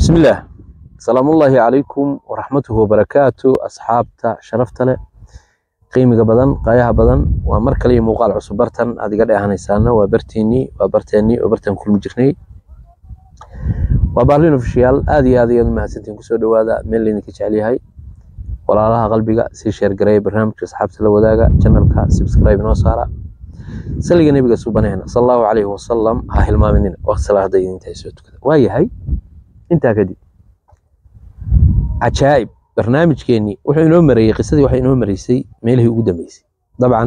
bismillaah salaamullaahi calaykum waraxmatuhu wabarakaatu asxaabta sharafta leh qiimiga badan qaayaha badan waa mar kale iyo muuqaal cusub bartan aad iga dheehanaysaana waa barteennii waa barteennii oo bartan kulmi jirnay waa baarlin ofishiyaal aad iyo aad ayaad u mahadsantiin kusoo dhowaada meel laydinka jecel yahay walaalaha qalbiga sii sheergareeya barnaamijka asxaabta la wadaaga janalka subscribe noo saara saliga nebiga subanehna sal allahu calayhi wasalam ha hilmaaminina waqti salaa hadday idintahay soo tukada waa yahay intaa kadib cajaa'ib barnaamijkeennii wuxuu inoo mareeyey qisadii waxay inoo mareysay meelihii ugu dambeysay dabcan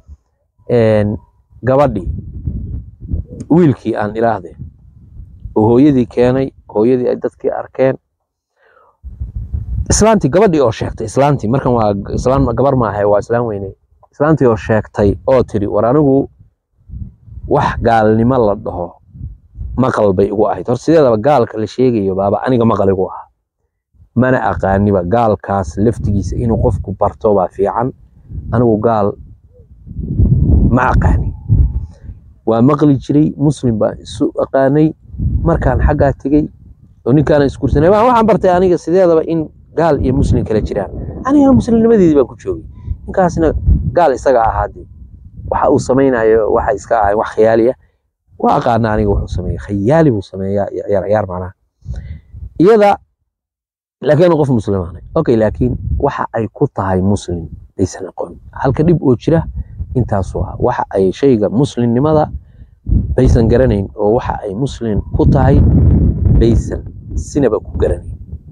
gabadhii wiilkii aan ilaahdeen oo hooyadii keenay hooyadii ay dadkii arkeen islaantii gabadhii oo sheegtay islaantii markan waa islaan gabar maaha waa islaan weyne islaantii oo sheegtay oo tiri war anigu wax gaalnimo la dhaho maqal bay igu ahayd hor sideedaba gaalka la sheegayo baaba aniga maqal igu ahaa mana aqaaniba gaalkaas laftigiisa inuu qofku barto baa fiican anigu gaal ma aqaani waa maqli jiray muslim baan isu aqaanay markaan xaggaa tegey oo ninkaana isguursanay waxaan bartay aniga sideedaba in gaal iyo muslim kala jiraan anigana muslimnimadeedii baan ku joogay ninkaasna gaal isaga ahaadee waxa uu samaynayo waxa iska ahay wax khiyaali ah waa aqaana aniga wuxuu sameeya khayaali buu sameeyaa ciyaar ciyaar macnaha iyada laakiin qof muslimaanay okay laakiin waxa ay ku tahay muslim aysan aqoon halka dhib oo jira intaasuu ah waxa ay shayga muslimnimada baysan garanayn oo waxa ay muslim ku tahay baysan sinaba ku garanayn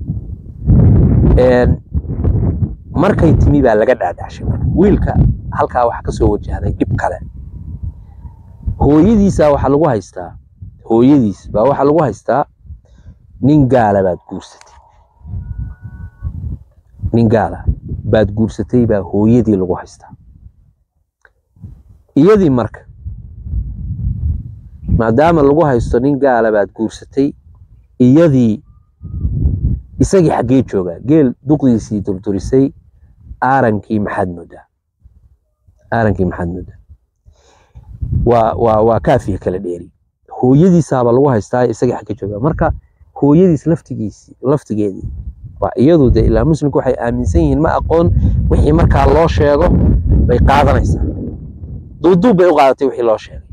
markay timi baa laga dhaadhacshay marka wiilka halkaa waxa kasoo wajahday dhib kale hooyadiisa waxaa lagu haystaa hooyadiis baa waxaa lagu haystaa nin gaala baad guursatay nin gaala baad guursatay baa hooyadii lagu haystaa iyadii marka maadaama lagu haysto nin gaala baad guursatay iyadii isagii xaggee joogaa geel duqdiisii durdurisay aarankii maxaad moodaa aarankii maxaad moodaa waa waa waa kaafiya kala dheeri hooyadiisaaba lagu haystaa isagii xagga joogaa marka hooyadiis laftigiisi laftigeedii waa iyadu de ilaa muslimku waxay aaminsan yihiin ma aqoon wixii markaa loo sheego bay qaadanaysaa duuduub bay u qaadatay wixii loo sheegay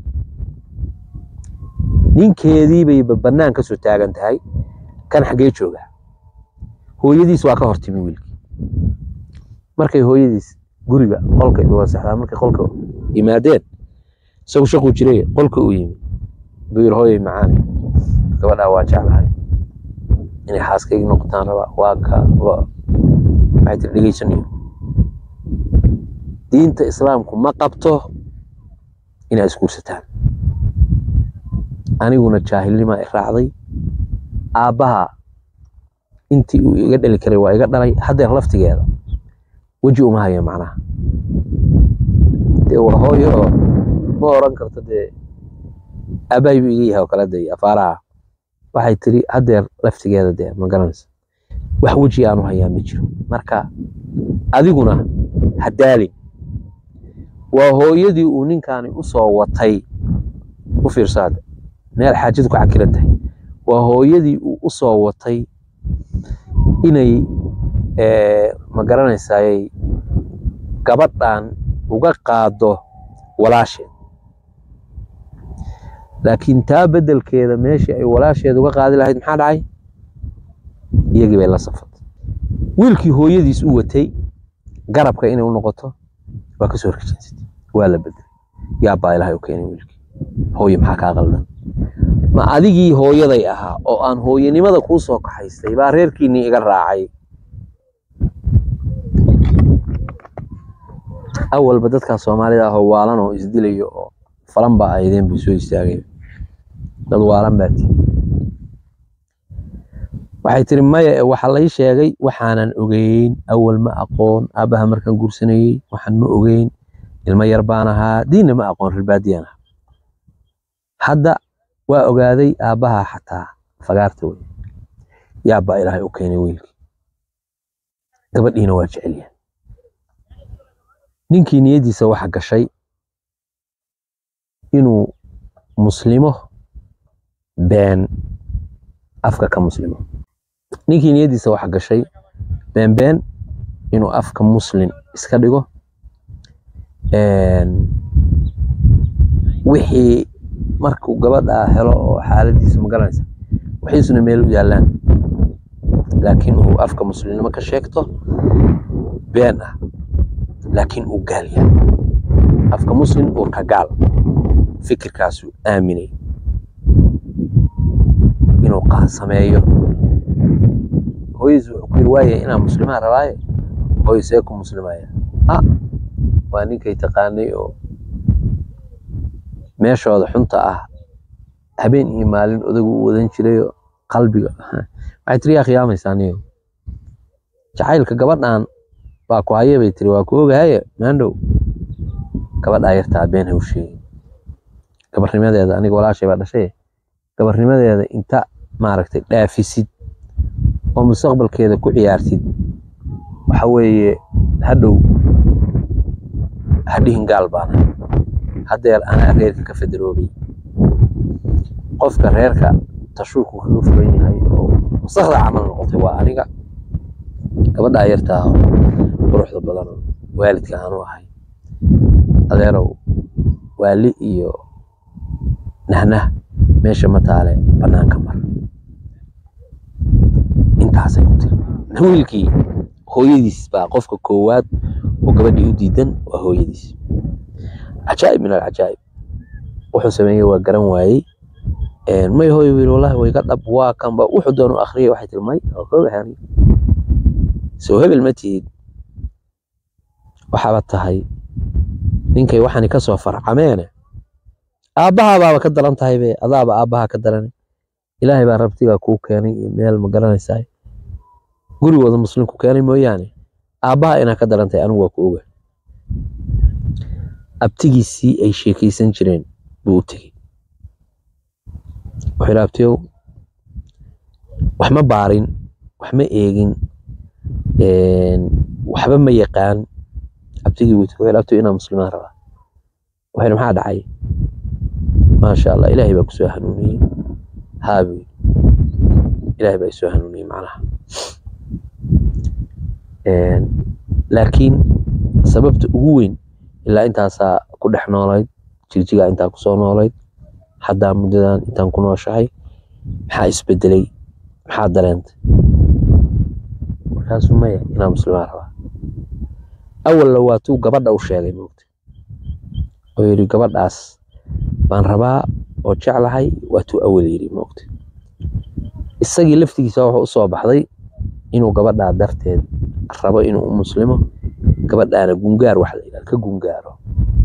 ninkeedii bay bannaan ka soo taagan tahay kan xaggee joogaa hooyadiis waa ka hortimi wiilkii markay hooyadiis guriga qolka wasaxdaa markay qolka yimaadeen isagu shaquu jiray qolka uu yimi buu yiri hooyay macaani gabadhaa waa jeclahay inay xaaskaygi noqotaan rabaa waa ka waxay tiri dhegeysanayo diinta islaamku ma qabto inaa isguursataan aniguna jaahilnimaa i raacday aabbaha intii uu iga dhali karay waa iga dhalay haddeer laftigeeda weji uma hayo macnaha dee waa hooyo oo ma oran karto dee aabbahay buu iga yahay oo kale day afaaraha waxay tiri haddeer laftigeeda dee ma garanaysa wax weji aanu hayaa ma jiro marka adiguna ha daalin waa hooyadii uu ninkaani u soo watay u fiirsaada meel xaajadu ka cakiran tahay waa hooyadii uu u soo watay inay ma garanaysayay gabadhan uga qaado walaasheed laakiin taa beddelkeeda meeshii ay walaasheed uga qaadi lahayd maxaa dhacay iyagii bay la safatay wiilkii hooyadiis u watay garabka inay u noqoto waa ka soo horjeensatay waa la bedelay yaa baa ilahay u keenay wiilkii hooye maxaa kaa qaldan ma adigii hooyaday ahaa oo aan hooyanimada kuu soo kaxaystay baa reerkiinnii iga raacay awalba dadkaa soomaalida ahoo waalan oo isdilayo oo falan baa aydeen buu soo istaagay dad waalan baa tii waxay tiri maya waxa lay sheegay waxaanan ogeyn awal ma aqoon aabbaha markaan guursanayey waxaan ma ogeyn ilmo yar baan ahaa diinna ma aqoon rirbaadiyaan ahaa hadda waa ogaaday aabbaha xataa fagaarta wey yaabbaa ilaahay u keenay wiilkii gabadhiina waa jecelyahay ninkii niyaddiisa waxa gashay inuu muslimo been afka ka muslimo ninkii niyaddiisa waxa gashay beenbeen inuu afka muslin iska dhigo wixii markuu gabadhaa helo oo xaaladiisa magaranaysa wixiisuna meel u yaallaan laakiin uu afka muslimnimo ka sheegto been ah laakiin uu gaal yahay afka muslim uurka gaal fikirkaasuu aaminay inuu sameeyo hooyadiis wuxuu ku yiri waaya inaa muslimaa rabaaye hooyo see ku muslimaya a waa ninkay taqaanay oo meeshooda xunta ah habeen iyo maalin odagu u wadan jirayoo qalbiga waxay tiri yaa khiyaamaysaa niyo jacaylka gabadhan baa ku haya bay tiri waa ku ogahaye maandhow gabadhaa yartaa been ha u sheegin gabarnimadeeda aniga walaashay baa dhashay gabarnimadeeda inta maaragtay dhaafisid oo mustaqbalkeeda ku ciyaartid waxa weeye hadhow hadhihin gaal baana haddeer anaa reerka ka federoobay qofka reerka tashuurku kaga furan yahay oo wasakda camal noqotay waa aniga gabadhaa yartaa quruxda badan waalidka aanu ahay adeerow waali iyo nahnah meesha ma taale bannaanka mar intaasay ku tiri wiilkii hooyadiis baa qofka koowaad oo gabadhii u diidan waa hooyadiis cajaa'ib min alcajaa'ib wuxuu sameeyey waa garan waayey may hooyo wiil wallahi way ga dhab waa kanba wuxuu doonu akhriyay waxay tiri may oo koogahay aniga soo hebel ma tihid waxaaba tahay ninkay waxani ka soo farcameene aabbahaa baaba ka daran tahay be adaaba aabbahaa ka darane ilaahay baa rabtigaa kuu keenay iyo meel ma garanaysaa gurigooda muslimku keenay mooyaane aabbaha inaa ka daran tahay anigu waa ku oga abtigiisii ay sheekaysan jireen buu u tegey wuxuu yidhi abtiyow wax ma baarin wax ma eegin waxba ma yaqaan abtigii buu tegey wuxuu yidhi abtiyow inaa muslimaan rabaa wuxuu yidhi maxaa dhacay maasha allah ilaahay baa kusoo hanuuniyey haa buu yidhi ilaahay baa isoo hanuuniyey macnaha laakiin sababta ugu weyn ilaa intaasaa ku dhex noolayd jigjigaa intaa kusoo noolayd haddaa muddadan intaan ku nooshahay maxaa isbedelay maxaa dareentay markaasuu maya inaa muslimaan rabaa awalla waatuu gabadha u sheegay moogta oo yidhi gabadhaas baan rabaa oo jeclahay waatuu awal yidhi moogta isagii laftigiisa wuxuu u soo baxday inuu gabadhaa darteed rabo inuu u muslimo gabadhaana gungaar wax la yidhaha ka gungaaro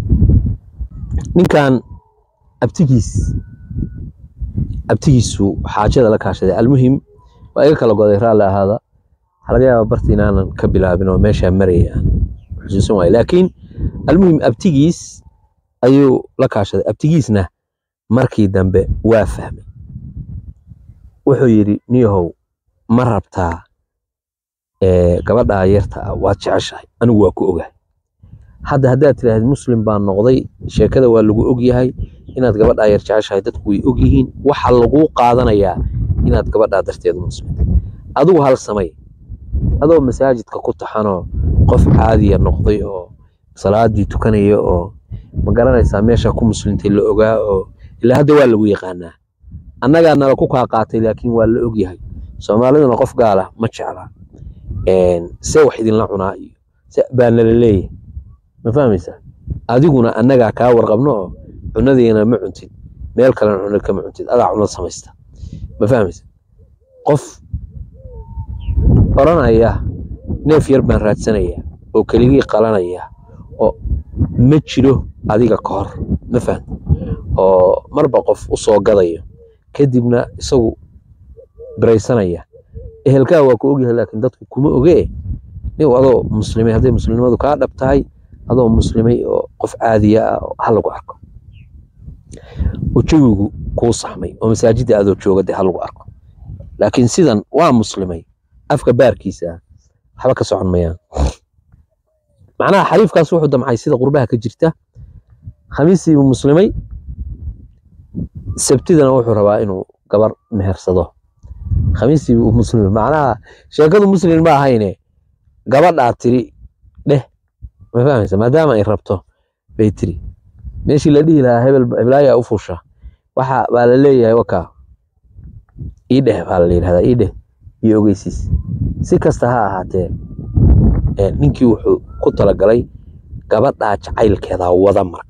ninkan abtigiis abtigiisu xaajada la kaashaday almuhim waa iga kala goday raalli ahaada waxaa laga yaaba barti inaanan ka bilaabin oo meeshaa maraya aan xusuusan waayo laakiin almuhim abtigiis ayuu la kaashaday abtigiisna markii dambe waa fahmay wuxuu yidhi niyahow ma rabtaa gabadhaa yarta ah waad jeceshahay anigu waa ku ogahay hadda haddaad tiraahd muslim baan noqday sheekada waa lagu og yahay inaad gabadhaa yar jeceshahay dadku way og yihiin waxa laguu qaadanayaa inaad gabadhaa darteedu muslimta adigu hal samay adoo masaajidka ku taxanoo qof caadiya noqday oo salaadii tukanaya oo ma garanaysaa meesha ku muslimtay la ogaa oo ilaa hadda waa lagu yaqaanaa annagaa nala ku kaa qaatay laakiin waa la og yahay soomaaliduna qof gaala ma jecla see wax idinla cunaa iyo se baa nala leeyahay ma fahmaysaa adiguna annagaa kaa warqabno oo cunadiina ma cuntid meel kalena cunad kama cuntid adaa cunad samaysta ma fahmaysa qof oranaya neef yar baan raadsanaya oo keligii qalanaya oo ma jiro adiga ka hor ma fahm oo marba qof u soo gadayo kadibna isagu biraysanaya ehelkaa waa ku ogyahay laakiin dadku kuma ogee nin adoo muslimay hadday muslimnimadu kaa dhab tahay adoo muslimay oo qof caadiya ah ha lagu arko oo jawigu kuu saxmay oo masaajidda adoo jooga dee ha lagu arko laakiin sidan waa muslimay afka baarkiisa waxba ka socon mayaan macnaha xariifkaas wuxuu damcay sida qurbaha ka jirta khamiisiibuu muslimay sabtidana wuxuu rabaa inuu gabar mehersado khamiistii buu muslim macnaha sheekadu muslim ma ahayne gabadhaa tiri dheh ma fahmaysa maadaama ay rabto bay tiri meeshii la dhihi lahaa hebel heblaaya u fusha waxa baa la leeyahay wakaa ii dheh baa la yidhahdaa ii dheh iyo ogeysiis si kasta ha ahaatee ee, ninkii wuxuu ku talagalay gabadhaa jacaylkeedaa wada marka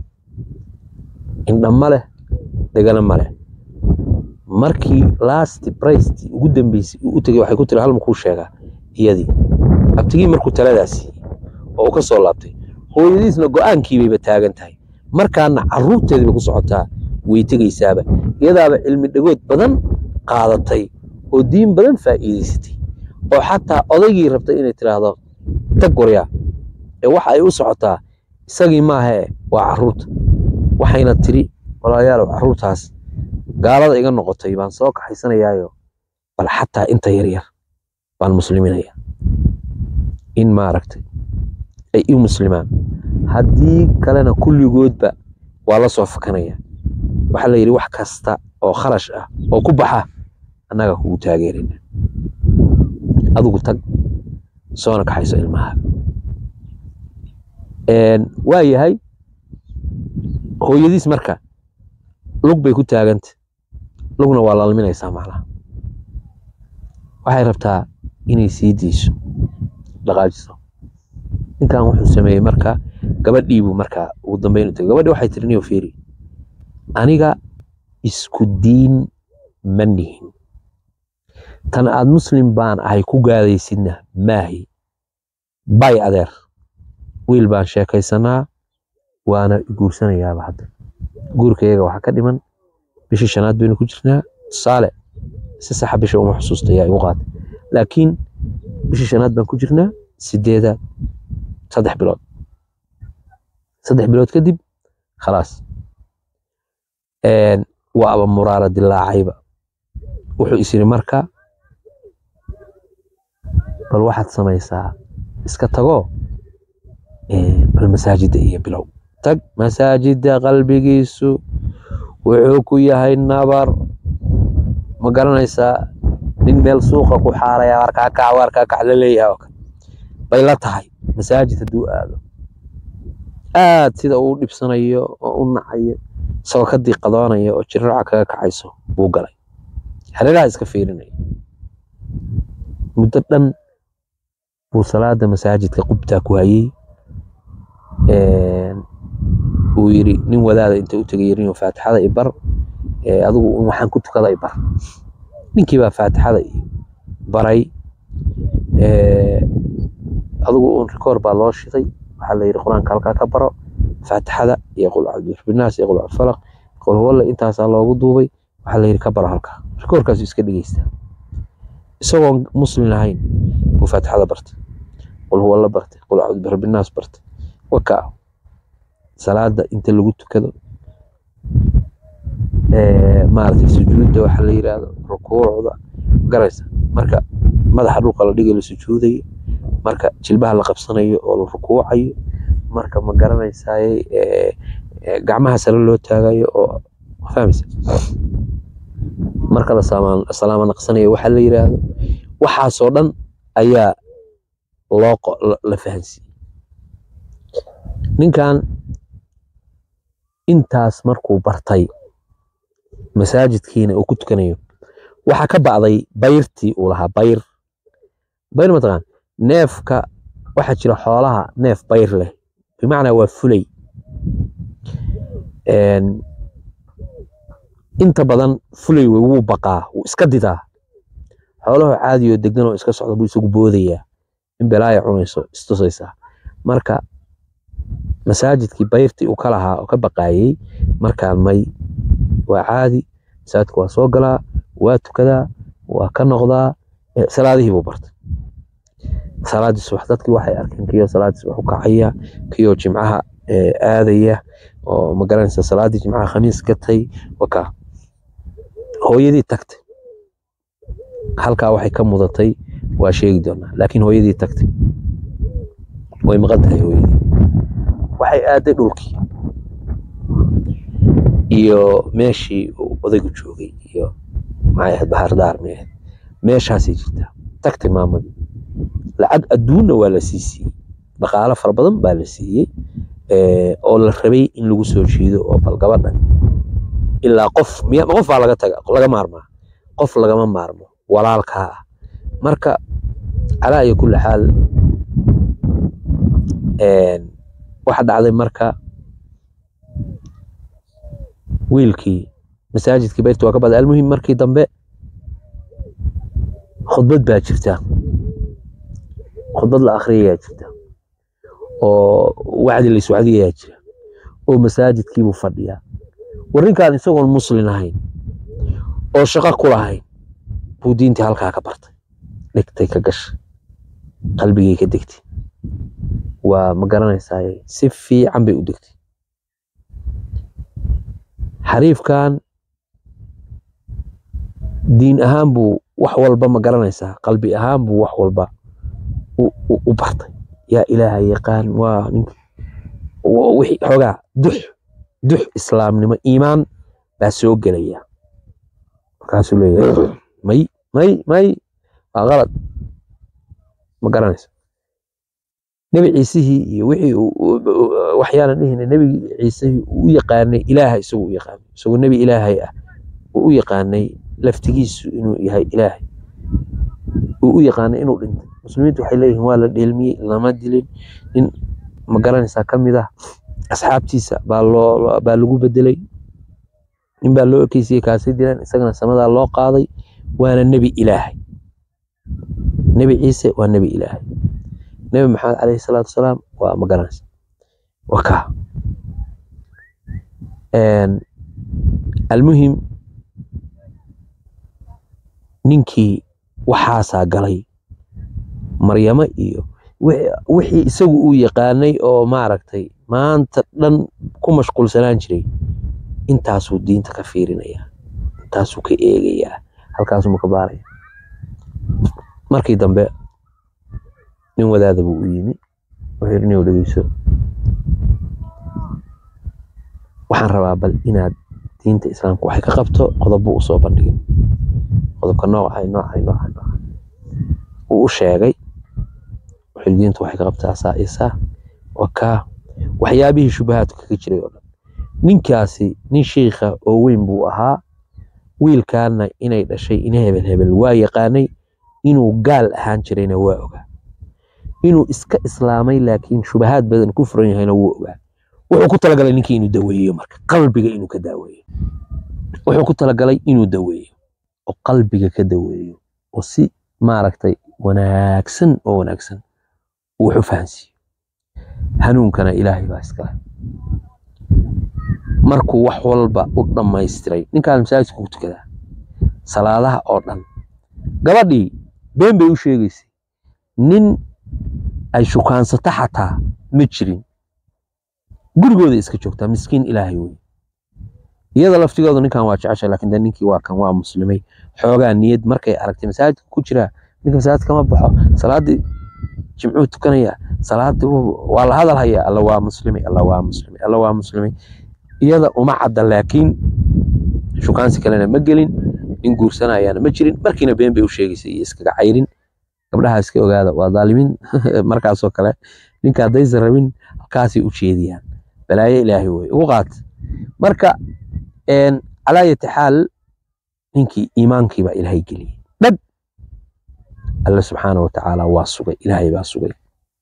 indha ma leh dhegana ma leh markii last briceti ugu dambeysay uu u tegey waxay ku tiri hal makuu sheegaa iyadii abtigii markuu taladaa siiyey oo uu ka soo laabtay hooyadiisna go-aankii bayba taagan tahay markaana caruurteedii bay ku socotaa way tegaysaaba iyadaaba cilmi dhagood badan qaadatay oo diin badan faa'iidaysatay oo xataa odaygii rabtay inay tiraahdo tag waryaa ee waxa ay u socotaa isagii maahee waa caruurta waxayna tiri walaalayaalow caruurtaas gaalada iga noqotay baan soo kaxaysanayaayo bal xataa inta yaryar baan musliminaya in maaragtay ay i muslimaan haddii kalena kulligoodba waa la soo fakanaya waxaa la yidhi wax kasta oo kharash ah oo ku baxa annaga kugu taageerina adigu tag soona kaxayso ilmaha waa yahay hooyadiis marka lug bay ku taaganta lugna waa lalminaysaa macnaha waxay rabtaa inay sii diiso dhaqaajiso ninkan wuxuu sameeyey marka gabadhiibuu markaa ugu dambeyn u tegay gabadhi waxay tiri niyo fiiri aniga isku diin ma nihin tan aad muslim baan ahay ku gaadaysidna maahi bay adeer wiil baan sheekaysanaa waana guursanayaaba hadda guurkayaga waxaa ka dhiman bishii shanaad baynu ku jirnaa tusaale si saxa bisha uma xusuusta yaa igu qaata laakiin bishii shanaad baan ku jirnaa sideedaad saddex bilood saddex bilood kadib khalaas waa aba muraara dilaacayba wuxuu is yidhi marka bal waxaad samaysaa iska tagoo bal masaajidda iyo bilow tag masaajidda qalbigiisu wuxuu ku yahay nabar ma garanaysaa nin meel suuqa ku xaaraya warkaa kac warkaa kac la leeyahay oo kale bay la tahay masaajid hadduu aado aad sida uu dhibsanayo oo u nacayo isagoo ka diiqadoonaya oo jirraca kaga kacayso buu galay hareeraha iska fiirinaya muddo dhan buu salaada masaajidka qubtaa ku hayey uu yidhi nin wadaada inta u tegay yirniyo faatixada i bar adigu waxaan ku tukada i bar ninkii baa faatixada i baray adigu un rikoor baa loo shiday waxaa la yidhi qur-aanka halkaa ka baro faatixada iyo qul cabdibinaas iyo qul cabdifalaq qul huwalle intaasaa loogu duubay waxaa la yidhi ka baro halkaa rikoorkaasu iska dhegeysta isagoon muslim ahayn buu faatixada bartay qul huwalle bartay qul cabdibinaas bartay wakaa salaada inta lagu tukado maaragtay sujuudda waxa la yidhaahdo rukuucda garaysa marka madaxa dhulka la dhigayo la sujuudayo marka jilbaha la qabsanayo oo la rukuucayo marka ma garanaysaay gacmaha sare loo taagayo oo fahmaysa marka la salaamo naqsanayo waxa la yidhaahdo waxaasoo dhan ayaa loo la fahansiiyey ninkan intaas markuu bartay masaajidkiina uu ku tukanayo waxaa ka bacday bayrtii uu lahaa bayr bayr mataqaan neefka waxaa jira xoolaha neef bayr leh bimacnaa waa fulay inta badan fulay wey wuu baqaa wuu iska didaa xoolaho caadi oo degan oo iska socda buu isagu boodayaa in belaaya cunayso istusaysaa marka masaajidkii bayrtii uu ka lahaa oo ka baqaayey markaan may waa caadi masaajidka waa soo galaa waa tukadaa waa ka noqdaa salaadihii buu bartay salaadii subax dadkii waxay arkeen kiyo salaadii subax u kacaya kiyo jimcaha aadaya oo magaranaysa salaadii jimcaha khamiis gatay wakaa hooyadii tagtay halkaa waxay ka mudatay waa sheegi doonaa laakiin hooyadii tagtay way maqan tahay hooyadii waxay aaday dhulkii iyo meeshii uu odaygu joogay iyo maxay ahayd bahardaar may ahayd meeshaasay jirtaa tagtay maamadii lacag adduunna waa la sii siiyey dhaqaalo fara badan baa la siiyey ee, oo la rabay in lagu soo jiido oo bal gabadhan ilaa qof miya qof baa laga taga laga maarmaa qof lagama maarmo walaalkaa ah marka calaa iyo kulli xaal een, waxa dhacday marka wiilkii masaajidkii beyrta waa ka baday almuhim markii dambe khudbad baa jirta khudbad la akhriyayaa jirta oo wacdi la iswacdiyayaa jira oo masaajidkiibuu fadhiyaa war ninkaan isagoon muslin ahayn oo shaqo ku lahayn buu diintii halkaa ka bartay dhigtay ka gashay qalbigay ka degtay waa ma garanaysaa si fiican bay u degtay xariifkan diin ahaan buu wax walba ma garanaysaa qalbi ahaan buu wax walba u- u u bartay yaa ilaahay yaqaan waa ninka wa- wixii xoogaa dux dux islaamnimo iimaan baa soo gelaya markaasuu leeyahay may may may waa qalad ma garanaysa nebi ciisihii iyo wixii uu- uu- uu- waxyaanan dhihina nebi ciisihii uu u yaqaanay ilaaha isagu u yaqaanay isagoo nebi ilaahay ah uu u yaqaanay laftigiisu inuu yahay ilaahay uu u yaqaanay inuu dhintay muslimiintu waxay leeyihiin waa la dheelmiyey lama dilin nin ma garanaysaa ka mid ah asxaabtiisa baa loo baa lagu bedelay nin baa loo ekeysiyey kaasay dileen isagana samadaa loo qaaday waana nebi ilaahay nebi ciise waa nebi ilaahay nebi maxamed calayhi salaatu wasalaam waa ma garanaysa waa kaa Een, almuhim ninkii waxaasaa galay maryamo iyo wixii- wixii isagu uu yaqaanay oo maaragtay maanta dhan ku mashquulsanaan jiray intaasuu diinta ka fiirinayaa intaasuu ka eegayaa halkaasuu ka baaraya markii dambe nin wadaada buu u yimi wuxuu yidhi nin dhegeyso waxaan rabaa bal inaad diinta islaamka waxay ka qabto qodob buu usoo bandhigay qodobka noocay noocay noocay noocay wuu u sheegay wuxuu yidhi diinta waxay ka qabtaa saa iyo saa waa kaa waxyaabihii shubahaadku kaga jiray oo dhan ninkaasi nin shiikha oo weyn buu ahaa wiilkaana inay dhashay in hebel hebel waa yaqaanay inuu gaal ahaan jirayna waa ogaa inuu iska islaamay laakiin shubahaad badan ku furan yahayna wuu ogaa wuxuu ku talagalay ninkii inuu daweeyo marka qalbiga inuu ka daaweeyo wuxuu ku talagalay inuu daweeyo oo qalbiga ka daweeyo oo si maaragtay wanaagsan oo wanaagsan uu wax u fahansiiyo hanuunkana ilaahay baa iskale markuu wax walba u dhammaystiray ninkaan masaajidka ku tukadaa salaadaha oo dhan gabadhii been bay u sheegaysay nin ay shukaansato xataa ma jirin gurigooda iska joogtaa miskiin ilaahay wey iyada laftigooda ninkan waa jeceshay laakiin de ninkii waa kan waa muslimay xoogaa niyad markay aragtay masaajidka ku jiraa ninka masaajid kama baxo salaadii jimcuu tukanaya salaadii waa la hadal hayaa alla waa muslimay alla waa muslimay alla waa muslimay iyada uma cadda laakiin shukaansi kalena ma gelin nin guursanayaana ma jirin markiina been bay u sheegaysay iyo iskaga cayrin gabdhaha iska ogaada waa dhaalimiin markaasoo kale ninka haddaysan rabin halkaasay u jeediyaan balaayo ilaahay wey ugu qaat marka calaa yati xaal ninkii iimaankii baa ilaahay geliyey dhab alle subxaana wa tacaala waa sugay ilaahay baa sugay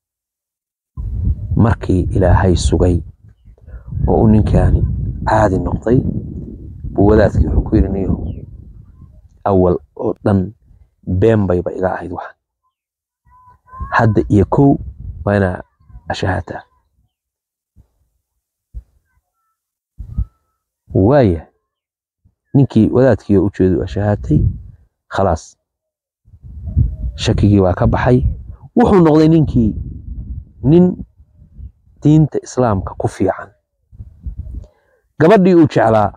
markii ilaahay sugay oo uu ninkaani caadi noqday buu wadaadkii wuxuu ku yidhi niyo awal oo dhan been bayba iga ahayd waxan hadda iyo kow waa inaa ashahaataa waaya ninkii wadaadkii oo ujeedu ashahaatay khalaas shakigii waa ka baxay wuxuu noqday ninkii nin diinta islaamka ku fiican gabadhii uu jeclaa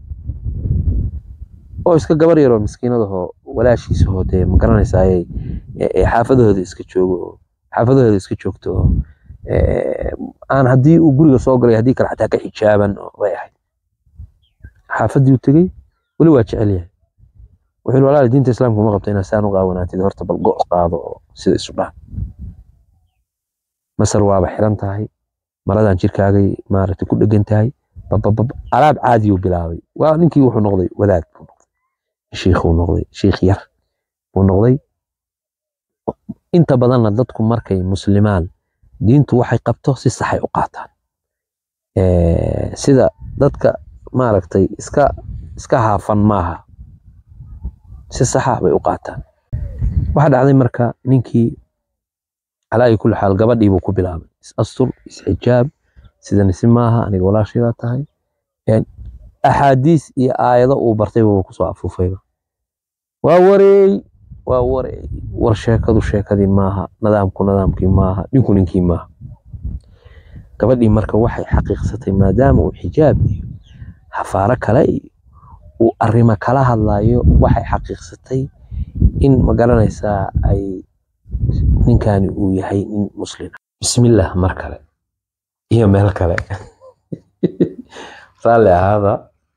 oo iska gabar yaroo miskiinadahoo walaashiisahoo dee ma garanaysaaye xaafadahooda iska joogo oo xaafadahooda iska joogto oo aan haddii uu guriga soo galay haddii kale xataa ka xijaaban oo way ahayd xaafadii u tegey weli waa jecel yahay wuxuu yidhi walaal diinta islaamka ma qabto inaad saan u qaawanaatid horta bal go' qaado oo sida isu dhaan masar waaba xiran tahay maradan jirkaagay maaragtay ku dhegan tahay bababab alaab caadiyuu bilaabay waa ninkii wuxuu noqday wadaad buu noqday shiikhuu noqday shiikh yar buu noqday inta badanna dadku markay muslimaan diintu waxay qabto si saxay u qaataan sida dadka maaragtay iska iska haafan maaha si saxa bay u qaataan waxaa dhacday marka ninkii calaa ayi kulli xaal gabadhii buu ku bilaabay is astur isxijaab sidani si maaha aniga walaashii baa tahay axaadiis iyo aayado uu bartayba wuu kusoo afuufayba waa wareey waa wareey war sheekadu sheekadii maaha nidaamku nidaamkii maaha ninku ninkii maaha gabadhii marka waxay xaqiiqsatay maadaama uu xijaab iyo hafaaro kale iyo uu arrimo kala hadlayo waxay xaqiiqsatay in ma garanaysaa ay ninkani uu yahay nin muslima bismillah mar kale iyo meel kale raalli ahaada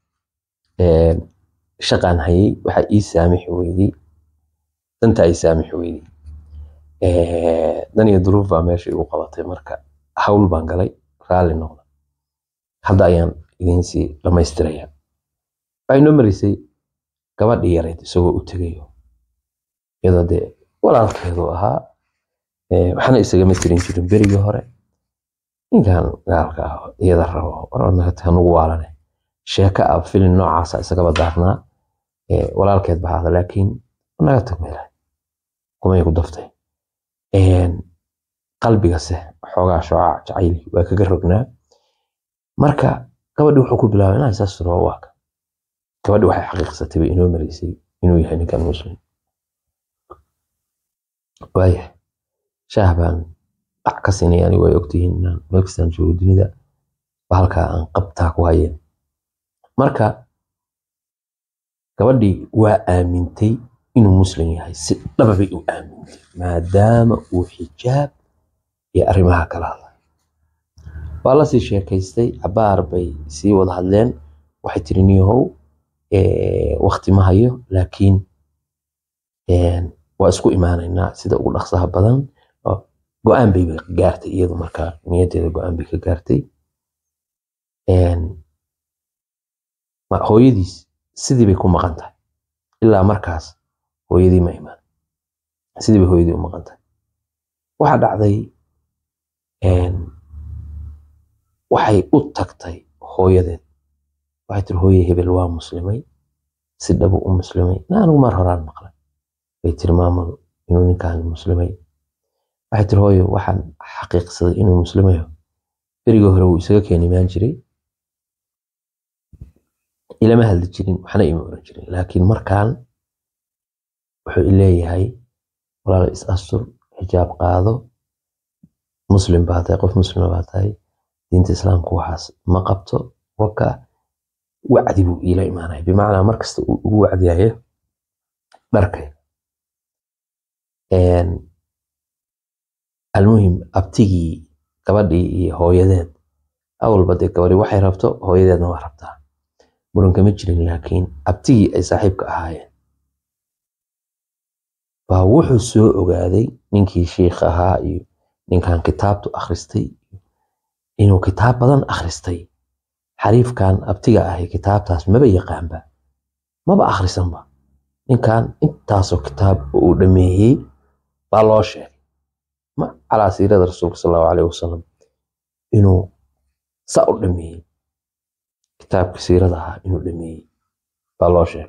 shaqaan hayay waxaa ii saamixi weydey danta ay saamixi weydey dan iyo duruuf baa meesha igu qabatay marka hawl baan galay raalli noqda hadda ayaan idinsii dhammaystiraya waxay noo marisay gabadhii yarayd isagoo u tegayo iyadoo dee walaalkeedu ahaa waxna isagama tirin jirin berigii hore ninkan gaalka ah iyada rabo hanugu waalane sheeka ah filin noocaasa isagaba daarnaa walaalkeed baxaada laakiin naga tag meelaha kumay ku daftay qalbigase xoogaa shooca jacayli waa kaga rognaa marka gabadhi wuxuu ku bilaabay inaa isaas rabo waaka gabadhi waxay xaqiiqsatay bay inoo maraysay inuu yahay ninkan muslim waaya shaah baan dhac ka siinay ani way ogtihiin inaan meel kastaan joogo dunida halkaa aan qabtaa ku hayeen marka gabadhii waa aamintay inuu muslim yahay si dhaba bay u aamintay maadaama uu xijaab iyo arrimaha kala hadlay waa lasii sheekaystay cabaar bay sii wada hadleen waxay tiri niyahow wakti ma hayo laakiin waa isku imaanaynaa sida ugu dhaqsaha badan go-aan bay gaartay iyadu markaa niyadeeda go-aan bay ka gaartay hooyadiis sidii bay ku maqan tahay ilaa markaas hooyadii ma imaan sidii bay hooyadii u maqan tahay waxaa dhacday waxay u tagtay hooyadeed waxay tiri hooye hebel waa muslimay si dhabu u muslimay na anigu mar horaan maqlay bay tiri maamadu inuu ninkaan muslimay waxay tiri hooyo waxaan xaqiiqsaday inuu muslimayo berigii hore wuu isaga keeni imaan jiray ilama hadli jirin waxna ima oran jirin laakiin markaan wuxuu ileeyahay walaal is astur xijaab qaado muslim baa tahay qof muslima baa tahay diinta islaamku waxaas ma qabto waka wacdi buu iila imaanaya bimacnaa markasta uu ugu wacdiyayo dharkay almuhim abtigii gabadhii iyo hooyadeed awalba dee gabadhi waxay rabto hooyadeedna waa rabtaa muranka ma jirin laakiin abtigii ay saaxiibka ahaayeen baa wuxuu soo ogaaday ninkii shiikh ahaa iyo ninkan kitaabtu akhristay inuu kitaab badan akhristay xariifkan abtiga ahi kitaabtaas maba yaqaanba maba akhrisanba ninkan intaasoo kitaab uu dhameeyey baa loo sheegay ma calaa siirada rasuulka sal allahu alayhi wasalam inuu sa u dhameeyey kitaabka siirada ahaa inuu dhameeyey baa loo sheegay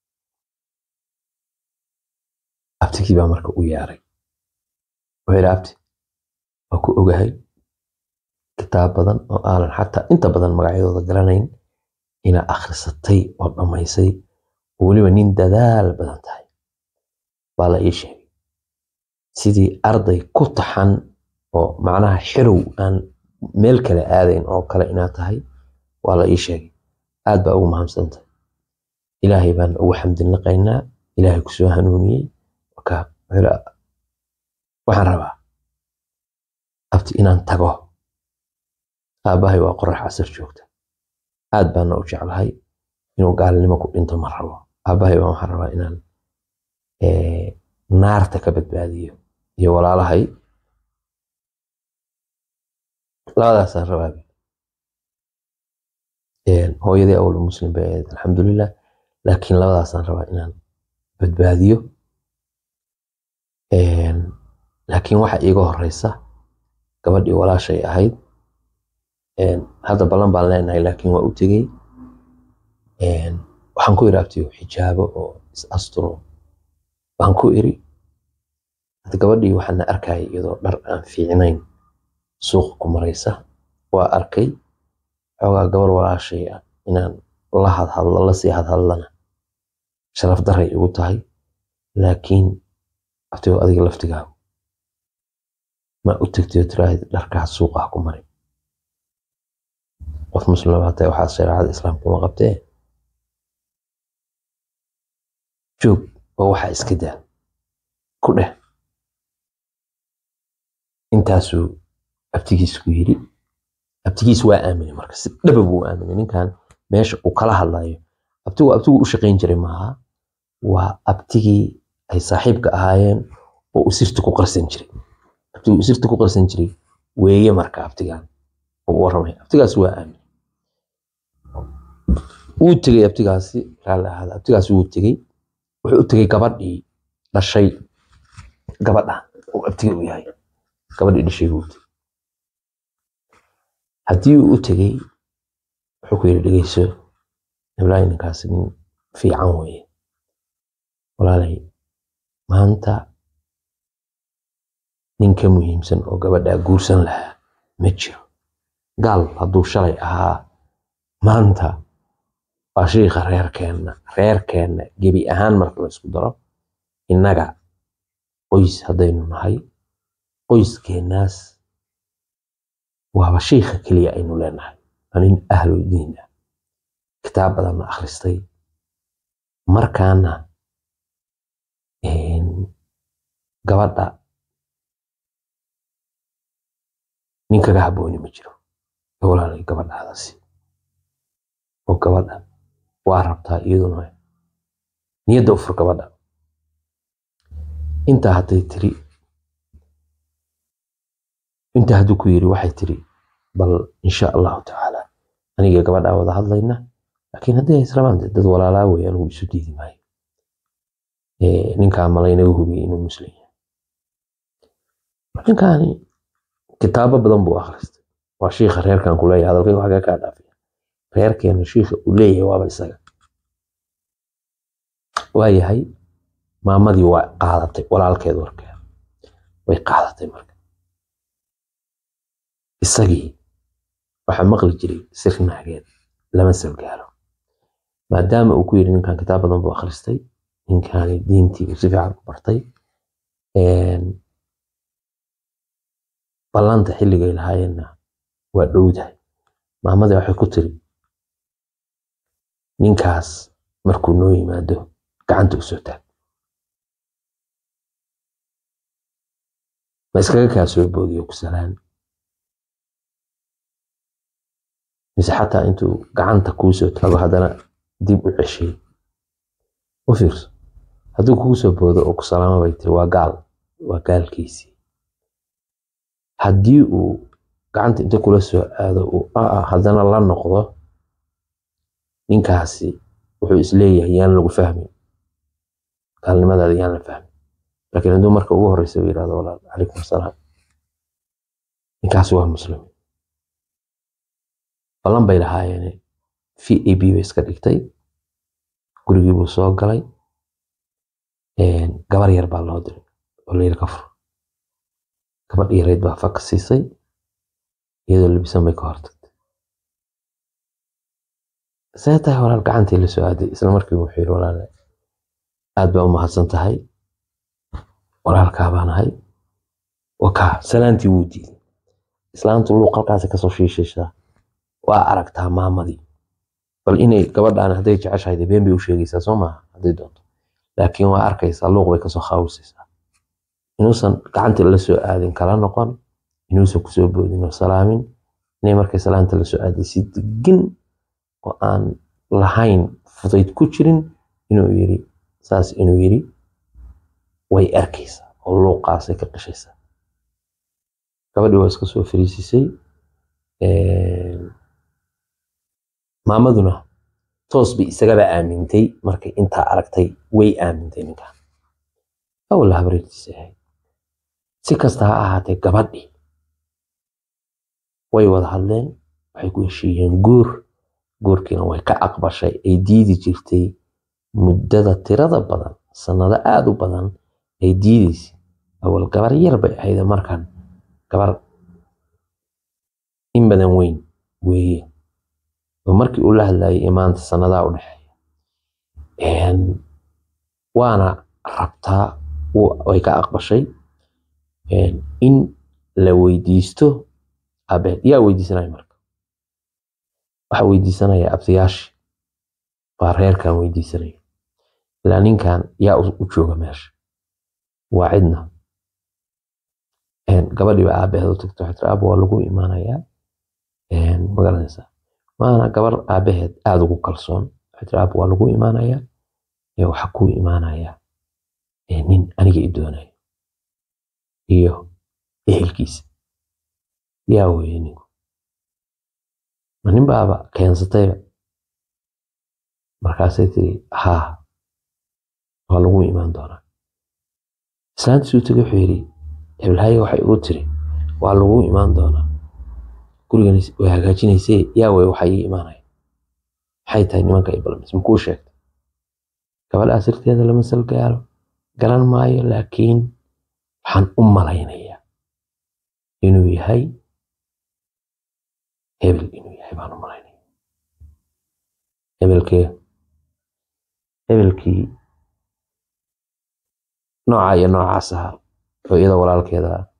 abtigii baa marka u yeeray wuxuu yidhi abti waa ku ogahay kitaab badan oo aanan xataa inta badan magacyadooda garanayn ina akhrisatay oo dhammaysay oo weliba nin dadaal badan tahay baa la ii sheegay sidii arday ku taxan oo macnaha xirow aan meel kale aadayn oo kale inaad tahay waa la ii sheegay aad baa ugu mahamsantay ilaahay baan ugu xamdinaqaynaa ilaahay ku soo hanuuniyey waxaan rabaa abti inaan tago aabbahay waa qorax casar joogta aad baana u jeclahay inuu gaalnimo ku dhinto ma rabo aabahay baan waxaan rabaa inaan naarta ka badbaadiyo iyo walaalahay labadaasaan rabaa hooyadii awal muslim bay ahayd alxamdulilah laakiin labadaasaan rabaa inaan badbaadiyo laakiin waxa iiga horeysa gabadhii walaashay ahayd hadda ballan baan leenahay laakiin waa u tegey waxaan ku iri abtiyo xijaabo oo is asturo baan ku iri hadda gabadhii waxaana arkaya iyadoo dhar aan fiicnayn suuqa ku maraysa waa arkay xoogaa gabar walaashay ah inaan la hadhadlo lasii hadhadlana sharaf daray igu tahay laakiin abtiyo adiga laftigaagu ma u tegtayo tiraahid dharkaas suuqaha ku marin qof muslim baa tahay waxaa shareecada islaamka uma qabtee joog oo waxaa iska daa ku dheh intaasuu abtigiis ku yiri abtigiis waa aaminay marka si dhaba buu aaminay ninkan meesha uu kala hadlayo abtigu abtigu u shaqayn jiray maaha waa abtigii ay saaxiibka ahaayeen oo uu sirta ku qarsan jiray abtigu uu sirta ku qarsan jiray weeye marka abtigan uu warramay abtigaas waa aaminay wuu tegey abtigaasi raalli ahaada abtigaasi wuu tegey wuxuu u tegey gabadhii dhashay gabadha uu abtiga u yahay gabadhii dhashay buu tegey haddii uu u tegey wuxuu ku yidhi dhegeyso ibrahim ninkaasi nin fiican weeye walaalay maanta nin ka muhiimsan oo gabadhaa guursan lahaa ma jiro gaal hadduu shalay ahaa maanta waa shiikha reerkeenna reerkeenna gebi ahaan marka la isku daro innaga qoys haddaynu nahay qoyskeennaas waaba shiikha keliya aynu leenahay waa nin ahlu diin ah kitaab badanna akhristay markaana gabadha nin kaga habbooni ma jiro walaalay gabadhaadaasi oo gabadha waa rabtaa iyaduna niyadda u fur gabadha intaa hadday tiri intaa hadduu ku yiri waxay tiri bal insha allahu tacaala aniga gabadhaa wada hadlayna laakiin haddii ay israbaan dad walaalaa wey anigu isu diidi maayo ninkaa malaynaga hubiyey inuu muslim yahay ninkaani kitaabo badan buu akhristay waa shiikha reerkan ku leeyahay hadalkayga xagee kaa dhaafaya reerkeena shiikha uu leeyahay waaba isaga waa yahay maamadii waa qaadatay walaalkeed warkeeda way qaadatay marka isagii waxaa maqli jiray sir naageed lama salgaalo maadaama uu ku yidhi ninkan kitaab badan buu akhristay ninkaani diintii uu si fiican u bartay ballanta xilligay lahaayeenna waa dhowdahay maamadii waxay ku tiri ninkaas markuu noo yimaado gacanta u soo taag ma iskaga kaa soo boodiyo ku salaan mise xataa intuu gacanta kuu soo taago haddana dib u ceshay u fiirso hadduu kugu soo boodo oo ku salaamo bay tiri waa gaal waa gaalkiisii haddii uu gacanta inta kula soo aado uu aa haddana la noqdo ninkaasi wuxuu isleeyahay yaan lagu fahmin gaalnimadaada yaan la fahmin laakiin hadduu marka ugu horeysa uu yidhahdo walaal calaykum asalaam ninkaasi waa muslim ballan bay lahaayeen v a b bay iska dhigtay gurigii buu soo galay gabar yar baa loo diray oo la yiri ka fur gabadh yareyd baa faka siisay iyadoo labisan bay ka hortagtay see tahay walaal gacantii la soo aaday isla markii wuxuu yidhi walaal aad baa u mahadsan tahay walaalkaa baan ahay wakaa salaantii wuu diiday islaantu luuq halkaasi kasoo shiishaysaa waa aragtaa maamadii bal inay gabadhaan hadday jeceshahay dee been bay u sheegaysaa soo maaha hadday doonto laakiin waa arkaysaa luuq bay kasoo khaawisaysaa inuusan gacantii la soo aadin kala noqon inuusan kusoo boodin oo salaamin inay markay salaanta la soo aaday si degin oo aan lahayn fudayd ku jirin inuu yiri saas inuu yiri way arkaysaa oo luuqaasay ka qashaysaa gabadhii waa iska soo fariisisay maamaduna toos bay isagaba aamintay markay intaa aragtay way aamintay ninkan awal habareertiisa ahayd si kasta ha ahaatee gabadhii way wada hadleen waxay ku heshiiyeen guur guurkiina way ka aqbashay ay diidi jirtay muddada tirada badan sannado aada u badan ay diidaysay awal gabar yar bay ahayd markan gabar in badan weyn weeye oo markii uu la hadlayay imaanta sannadaa u dhexeeya waana rabtaa way ka aqbashay in la weydiisto abeed yaa weydiisanaya marka waxa weydiisanaya abtiyaashi waa reerkan weydiisanaya ilaa ninkan yaa u jooga meesha waa cidna gabadhii ba aabaheed u tagto waxay tiri aaba waa lagu imaanayaa magaranaysaa waana gabar aabaheed aada ugu kalsoon waxay tiri aaba waa lagu imaanayaa waxa ku imaanayaa nin aniga i doonayo iyo ehelkiisa yaa weeye ninku ma nin baaba keensatayba markaasay tiri haa waa lagu imaan doonaa islaantiisuu tegay wuxuu yidhi hebelhaye waxay ugu tiri waa lagu imaan doonaa gurigan way hagaajinaysee yaa wey waxaa ii imaanaya maxay tahay nimanka i balmis makuu sheegtay gabadhaa sirteeda lama sal gaaro garan maayo laakiin waxaan u malaynayaa inuu yahay hebel inuu yahay baan u malaynaya hebelkee hebelkii nooca iyo noocaas ahaa oo iyada walaalkeeda ah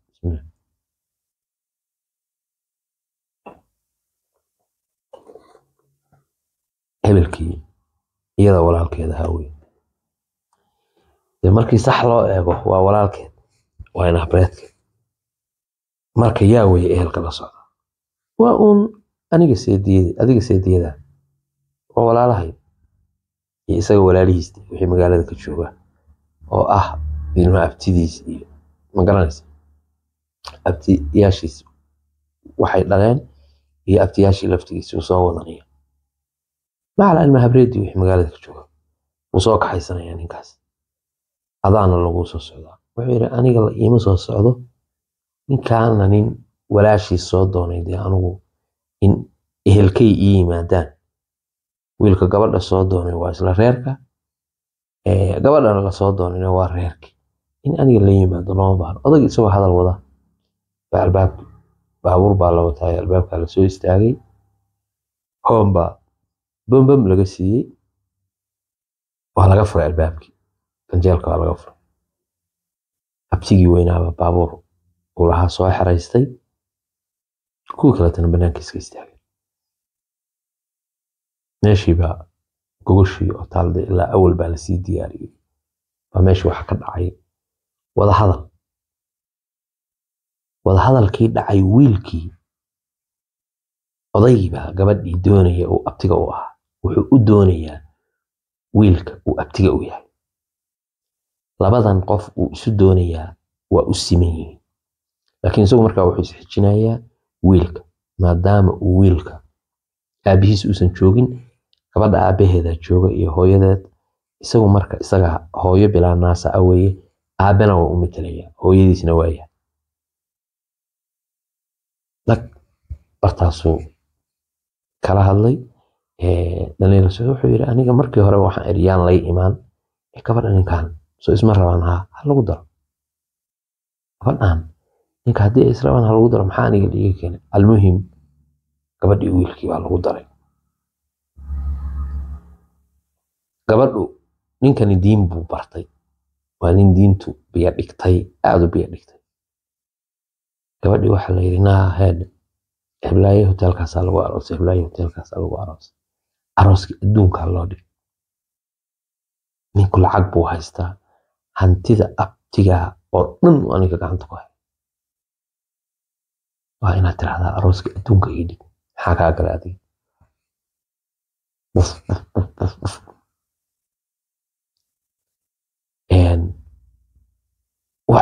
hebelkii iyada walaalkeeda ahaa wey dee markii sax loo eego waa walaalkeed waa inahbareedkeed marka yaa weye ehelka la socda waa uun aniga seediyada adiga seediyada waa walaalahay iyo isaga walaalihiista wixii magaalada ka jooga oo ah ilma abtidiis iyo ma garanaysa abtiyaashiis waxay dhaleen iyo abtiyaashii laftigiisa uu soo wadanaya macala ilma habreedii wixii magaalada ka jooga wuu soo kaxaysanaya ninkaas adaana lagu soo socdaa wuxuu yidhi aniga la iima soo socdo ninkaana nin walaashiis soo doonay dee anigu in ehelkay ii yimaadaan wiilka gabadha soo doonay waa isla reerka gabadhana lasoo doonayna waa reerki in aniga la yimaado looma baahno odag isagoo hadal wada baa albaabki baabuur baa la wataay albaabkaa lasoo istaagay hoon baa bombom laga siiyey waa laga furay albaabkii ganjeelka waa laga furay abtigii weynaaba baabuur uu lahaa soo xeraystay kuwii kaletana banaanka iska istaagay meeshiibaa gogoshii oo taalda ilaa awal baa lasii diyaariyey baa meeshii waxa ka dhacay wadahadal wadahadalkii dhacay wiilkii odaygiibaa gabadhii doonaya uu abtiga u ahaa wuxuu u doonayaa wiilka uu abtiga u yahay labadan qof uu isu doonayaa waa u siman yihiin laakiin isagu markaa wuxuu isxijinayaa wiilka maadaama uu wiilka aabihiis uusan joogin gabadha aabaheeda jooga iyo hooyadeed isagu marka isaga hooyo bilaa naasa a weeye aabena waa u metelaya hooyadiisna waaya dag bartaasuu kala hadlay dhalinyaro socod wuxuu yidhi aniga markii hore waxaan idhi yaan lay imaan gabadha ninkan soo isma rabaan haa ha lagu daro gabadhan ninka haddii ay israbaan ha lagu daro maxaa aniga dhiiga keenay almuhim gabadhii wiilkii baa lagu daray gabadhu ninkani diin buu bartay waa nin diintu biyo dhigtay aada u biyo dhigtay gabadhii waxaa la yidhi naa heed heblaaye hoteelkaasaa lagu aroosay heblaaye hoteelkaasaa lagu aroosay arooskii adduunkaa loo dhigay ninku lacag buu haystaa hantida abtigaa oo dhan uu aniga gacanta ku hay waa inaad tirahdaa arooskii adduunka ii dhig maxaa kaa galay adiga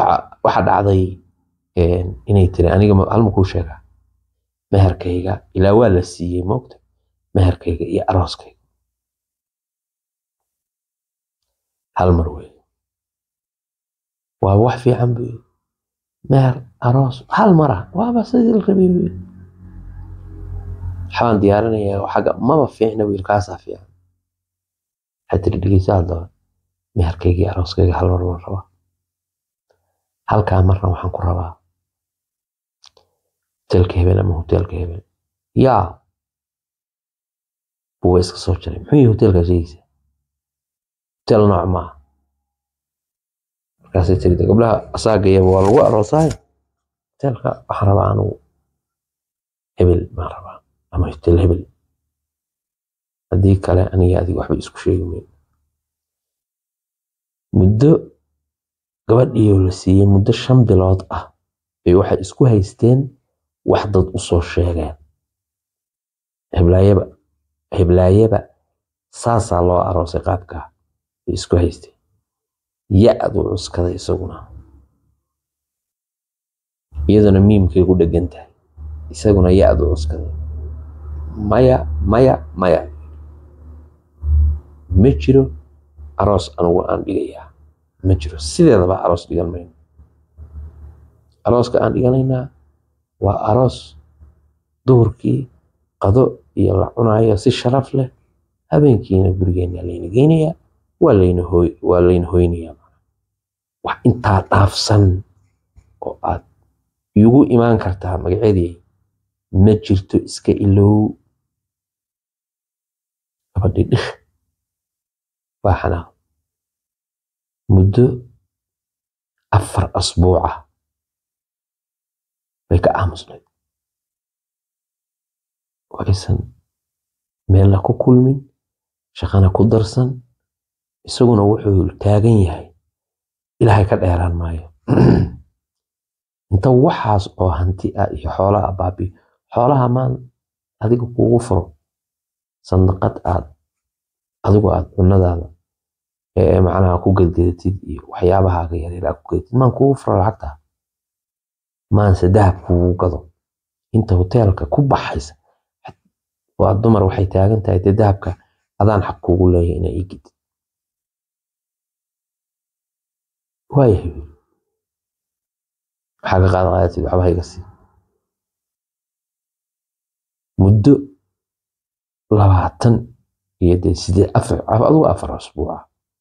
waxa dhacday inay tiri aniga halma kuu sheegaa meherkayga ilaa waa la siiyey moogta meherkayga iyo arooskayga hal mar wey waa wax fiican bu meher aroos hal mara waaba sidii la rabay bu waxbaan diyaarinayaa xagga maba fiicna wiilkaasaa fiican waxay tiri dhegeysa haddaba meherkayga iyo arooskayga hal mar baan rabaa halkaa marna waxaan ku rabaa hoteelka hebel ama hoteelka hebel yaa buwa iska soo jaray muxuu yihi hoteelkaa sheegaysa hotel nooc maaha markaasay tiri gabdhaha asaagayaba waa lagu aroosaayo hoteelka waxaan rabaa anugu hebel baan rabaa ama hotel hebel haddii kale aniga adiga waxba isku sheegi mayn muddo gabadhiioo la siiyey muddo shan bilood ah bay waxay isku haysteen wax dad u soo sheegeen heblaayaba heblaayaba saasaa loo aroosay qaabkaa bay isku haysteen ya-du cuskaday isaguna iyaduna miimkay ku dhegan tahay isaguna ya-du cuskaday maya maya maya ma jiro aroos anugu aan dhigayaa ma jiro sideedaba aroos dhigan mayno arooska aan dhiganaynaa waa aroos duhurkii qado iyo la cunayo si sharaf leh habeenkiina gurigeenna layna geynayaa waa layna hooy waa layna hoynayaa wax intaa dhaafsan oo aad igu imaan kartaa magaceedii ma jirto iska ilow gabadhi dhih waa xanaaq muddo afar asbuuca bay ka aamusnayd oo aysan meelna ku kulmin shaqana ku darsan isaguna wuxuu taagan yahay ilaahay ka dheeraan maayo inta waxaas oo hanti ah iyo xoolaha baabiyo xoolaha maan adiga kugu furo sandaqad aad adigu aad cunadaada ee macnaha ku gadgadatid iyo waxyaabahaaga yaryar aad ku gadatid maan kugu furo lacagta maanse dahab kugu gado inta hoteelka ku baxaysa waa dumar waxay taagan tahay dee dahabka adaan xaq kugu leeyahay inaa ii gidid waayahay waxaa ka qaada qaadatid waxba hayga sii muddo labaatan iyo dee sidee afar adigu afar asbuuca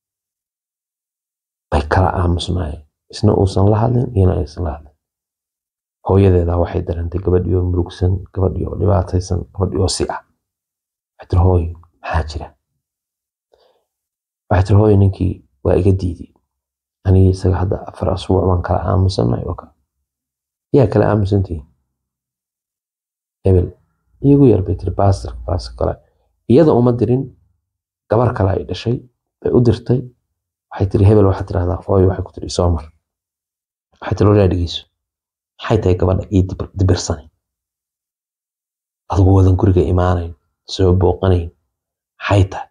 bay kala aamusnaayeen isna uusan la hadlin iyana aysan la hadlin hooyadeedaa waxay dareentay gabadhii oo murugsan gabadhii oo dhibaataysan gabadhii oo si ah waxay tiri hooy maxaa jira waxay tiri hooy ninkii waa iga diiday anigii isaga hadda afar asbuuc baan kala aamusanay oo kale yaa kala aamusantihiin hebel iigu yar bay tiri baasir baasir kale iyada uma dirin gabar kale ay dhashay bay u dirtay waxay tiri hebel waxaad tirahdaa hooy waxay ku tiri soo mar waxay tiri walaa dhegeyso maxay tahay gabadha ii dibirsanay adigu wadan guriga imaanayn soo booqanayn maxay tahay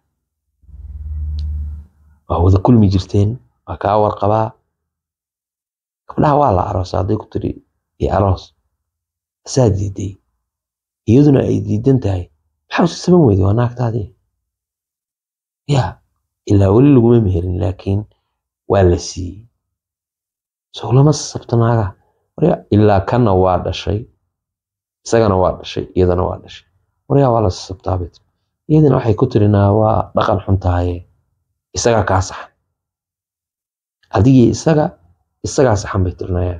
waa wada kulmi jirteen waa kaa warqabaa gabdhaha waa la aroosa hadday ku tiri iyo aroos asaa diiday iyaduna ay diidan tahay maxaa usi saban weyday waa naagtaadii ya ilaa weli laguma meherin laakiin waa la siiyey soo lama sabto naaga warya ilaa kanna waa dhashay isagana waa dhashay iyadana waa dhashay waryaa waa la sabtaabet iyadana waxay ku tirinaa waa dhaqan xun tahaye isagaa kaa saxan adigii isaga isagaa saxan bay tirinayaan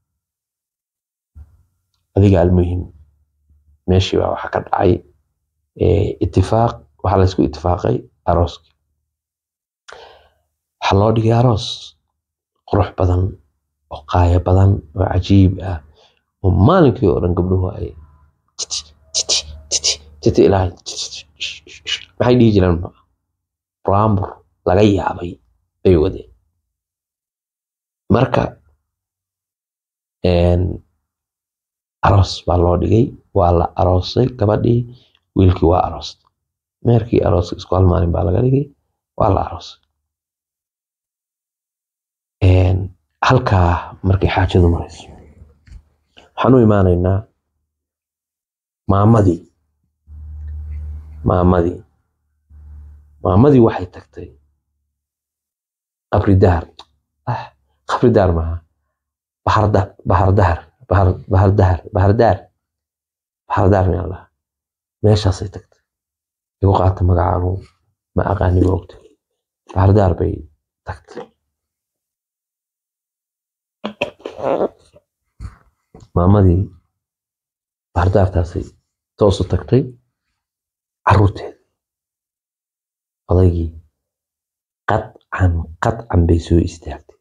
adiga almuhim meeshii baa waxaa ka dhacay itifaaq waxaa laysku itifaaqay arooskii waxaa loo dhigay aroos qurux badan oo qaaya badan oo cajiib ah oo maalinkii oo dhan gabdhuhu ay titi titi titi titi ilaahay maxay dhihi jireen buraambur laga yaabay bay wadeen marka aroos baa loo dhigay waa la aroosay gabadhii wiilkii waa aroostay meerkii arooska isku hal maalin baa laga dhigay waa la aroosay halkaa markay xaajadu marayso waxaan u imaanaynaa maamadii maamadii maamadii waxay tagtay qabri dahar ah qabri dahar maaha baharda bahar dahar bahar bahar dahar bahar dahar bahar dahar miyaan lahaa meeshaasay tagtay igu qaata magacaanu ma aqaani ma ogta bahar dahar bay tagtay maamadii bahar dahartaasay toosu tagtay caruurteeda odaygii qadcan qadcan bay soo istaagtay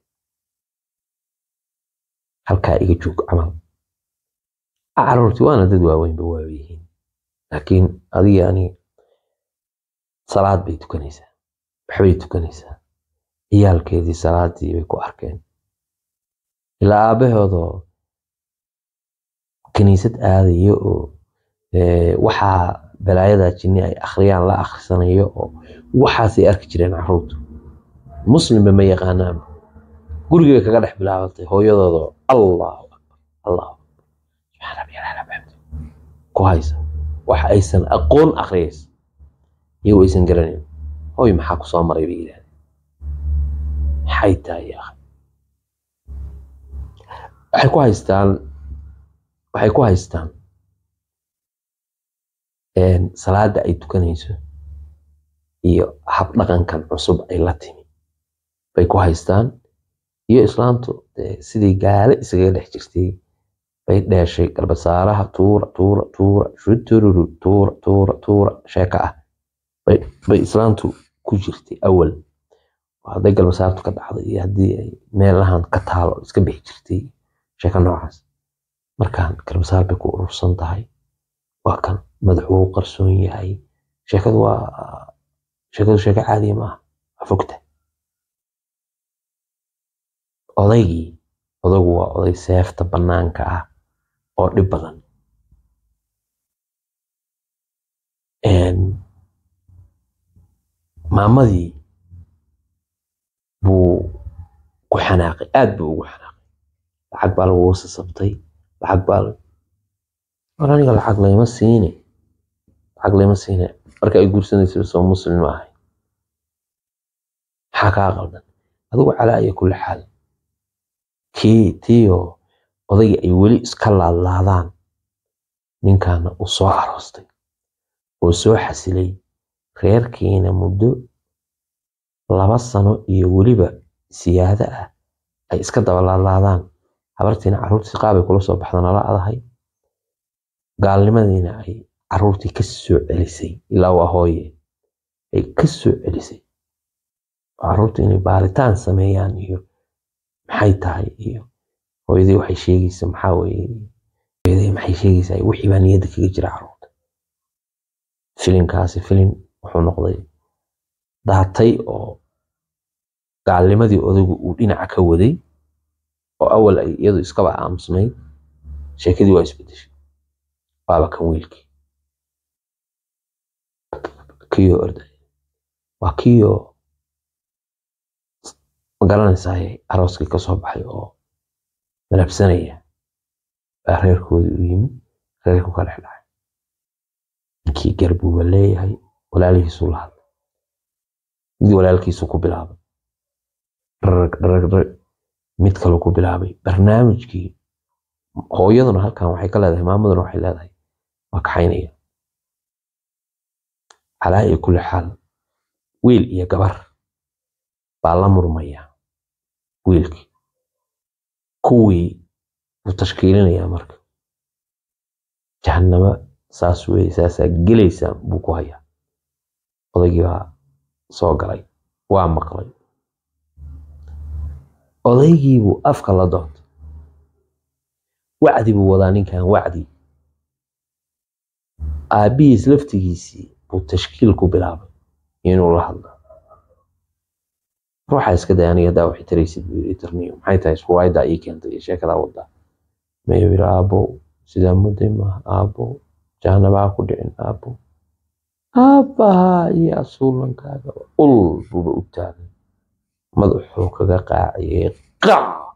halkaa iga joog camal caruurtii waana dad waaweynba waa yihiin laakiin adiga ani salaad bay tukanaysaa waxbay tukanaysaa ciyaalkeedii salaadii bay ku arkeen ilaa aabahoodoo kiniisad aadayo oo waxaa balaayadaa jinni ay akhriyaan la akhrisanayo oo waxaasay arki jireen caruurtu muslimba ma yaqaanaan gurigay kaga dhex bilaabatay hooyadooda allahu akbar allahu akbar subxaan rabbi alxamd ku haysa waxa aysan aqoon akhriyaysa iyagoo aysan garanayn hooy maxaa ku soo maray bay yidhahdeen maxay tahay yaa waxay ku haystaan waxay ku haystaan salaada ay tukanayso iyo habdhaqankan cusub ay la timi bay ku haystaan iyo islaamtu sidii gaale isaga dhex jirtay bay dheeshay garbasaaraha tuura tuura tuura shutururu tuura tuura tuura sheeka ah bay islaamtu ku jirtay awal hadday garbasaartu ka dhacdo iyo haddii ay meelahan ka taalo iska bixi jirtay sheeko noocaas markaan garbasaar bay ku urursan tahay waa kan madaxu wuu qarsoon yahay sheekadu waa sheekadu sheeko caadiya maaha waa fogta odaygii odagu waa oday seefta bannaanka ah oo dhib badan maamadii buu ku xanaaqay aad buu ugu xanaaqay lacag baa lagugu sasabtay lacag baa war aniga lacag layma siine lacag layma siine marka ay guursanaysa soo muslim ma ahay maxaa kaa qaldan adigu calaa iyo kulli xaal kii tiyo odayga ay weli iska laadlaadaan ninkaana uu soo aroostay oo soo xasilay reerkiina muddo laba sano iyo weliba siyaado ah ay iska daba laadlaadaan habartiina carruurtii qaabay kula soo baxda nala adahay gaalnimadiina ay carruurtii ka soo celisay ilaa waa hooye ay ka soo celisay carruurtu inay baaritaan sameeyaan iyo maxay tahay iyo hooyadii waxay sheegaysa maxaa weeye hooyadii maxay sheegaysaa wixii baa niyadda kaga jira carruurta filinkaasi filin wuxuu noqday daatay oo gaalnimadii odaygu uu dhinaca ka waday oo awal ay iyadu iskaba aamusnayd sheekadii waa isbedeshay waaba kan wiilkii kiyo orday waa kiyo magaranaysaa arooskii ka soo baxay oo malabsanaya baa reerkoodii u yimi reerku ka dhex dhacay ninkii garbuuba leeyahay walaalihiisuu la hadlay mid walaalkiisu ku bilaabay dharag dharag dharag mid kaluu ku bilaabay barnaamijkii hooyaduna halkan waxay ka leedahay maamaduna waxay leedahay waa kaxaynaya calaa iyo kulli xaal wiil iyo gabar baa la murmaya wiilkii kuwii buu tashkiilinayaa marka jahannamo saas weye saasaa gelaysaa buu ku hayaa odaygii baa soo galay waa maqlay odaygii buu afka la doontay wacdi buu wadaa ninkan wacdi aabbihiis laftigiisii buu tashkiil ku bilaabay inuu la hadlo ruuxa iska day aniga daa waxay taraysid buu yidhi tarniyo maxay tahay ruwaayaddaa ii keentay iyo sheekadaa wadaa mayuu yidhi aabbow sidaa mudday maaha aabbow jahanabaa ku dhicin aabbow aabbahaa iyo asuulankaaga ul buuba u taagay madaxuu kaga qaaciyey qac